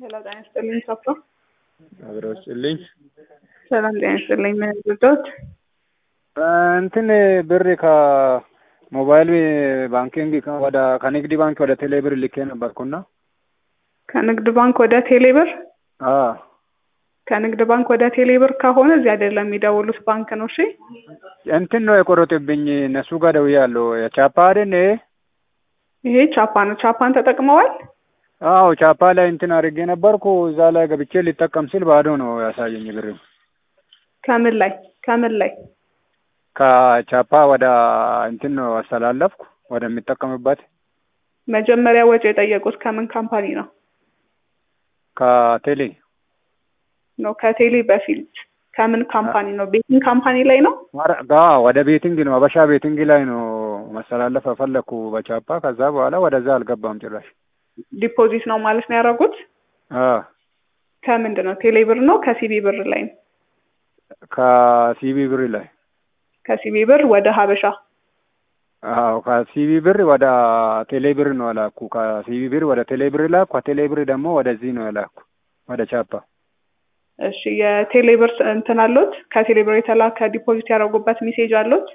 ሄሎ ጤና ይስጥልኝ ሰፋ አብረው ስጥልኝ። ሰላም ጤና ይስጥልኝ ምን ልርዳዎት? እንትን ብር ከሞባይል ባንኪንግ ወደ ከንግድ ባንክ ወደ ቴሌ ብር ልኬ ነበርኩና ከንግድ ባንክ ወደ ቴሌ ብር አ ከንግድ ባንክ ወደ ቴሌ ብር ከሆነ እዚህ አይደለም የሚደውሉት ባንክ ነው። እሺ እንትን ነው የቆረጥብኝ እነሱ ጋር ደውያለሁ። የቻፓ አይደል? ይሄ ቻፓ ነው። ቻፓን ተጠቅመዋል? አዎ ቻፓ ላይ እንትን አድርጌ ነበርኩ። እዛ ላይ ገብቼ ሊጠቀም ሲል ባዶ ነው ያሳየኝ ብር። ከምን ላይ ከምን ላይ? ከቻፓ ወደ እንትን ነው አስተላለፍኩ ወደሚጠቀምበት። መጀመሪያ ወጪ የጠየቁት ከምን ካምፓኒ ነው? ከቴሌ ነው ከቴሌ በፊት ከምን ካምፓኒ ነው? ቤቲንግ ካምፓኒ ላይ ነው? ጋ ወደ ቤቲንግ ነው አበሻ ቤቲንግ ላይ ነው መስተላለፍ ፈለግኩ በቻፓ። ከዛ በኋላ ወደዛ አልገባም ጭራሽ። ዲፖዚት ነው ማለት ነው ያደረጉት? አ ከምንድን ነው? ቴሌ ብር ነው ከሲቢ ብር ላይ ነው? ከሲቢ ብር ላይ ከሲቢ ብር ወደ ሀበሻ አዎ ከሲቢ ብር ወደ ቴሌ ብር ነው የላኩ። ከሲቢ ብር ወደ ቴሌ ብር ላኩ። ከቴሌ ብር ደግሞ ወደዚህ ነው የላኩ ወደ ቻፓ። እሺ የቴሌ ብር እንትን አሉት? ከቴሌ ብር የተላከ ዲፖዚት ያደረጉበት ሜሴጅ አሉት?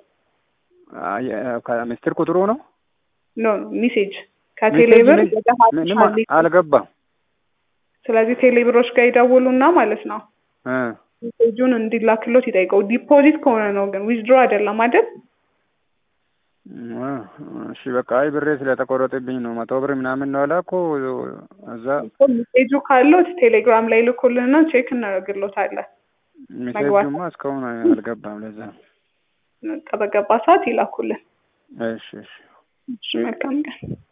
ምስጢር ቁጥሩ ነው ኖ ሜሴጅ ከቴሌ ብር ወደ ምንም ሀበሻ ሊ- አልገባም። ስለዚህ ቴሌ ብሮች ጋር ይደውሉና ማለት ነው እ ሜሴጁን እንዲላክሎት ይጠይቀው። ዲፖዚት ከሆነ ነው ግን ዊዝድሮ አይደለም አይደል? እሺ በቃ አይ ብሬ ስለተቆረጠብኝ ነው መቶ ብር ምናምን ነው የላኩ እዛ ሜሴጁ ካሉት ቴሌግራም ላይ ልኩልንና ቼክ እናደርግሎታለን። ሜሴጁማ እስካሁን አልገባም። ለዛ ነው። በቃ በገባ ሰዓት ይላኩልን። እሺ እሺ እሺ መልካም ቀን።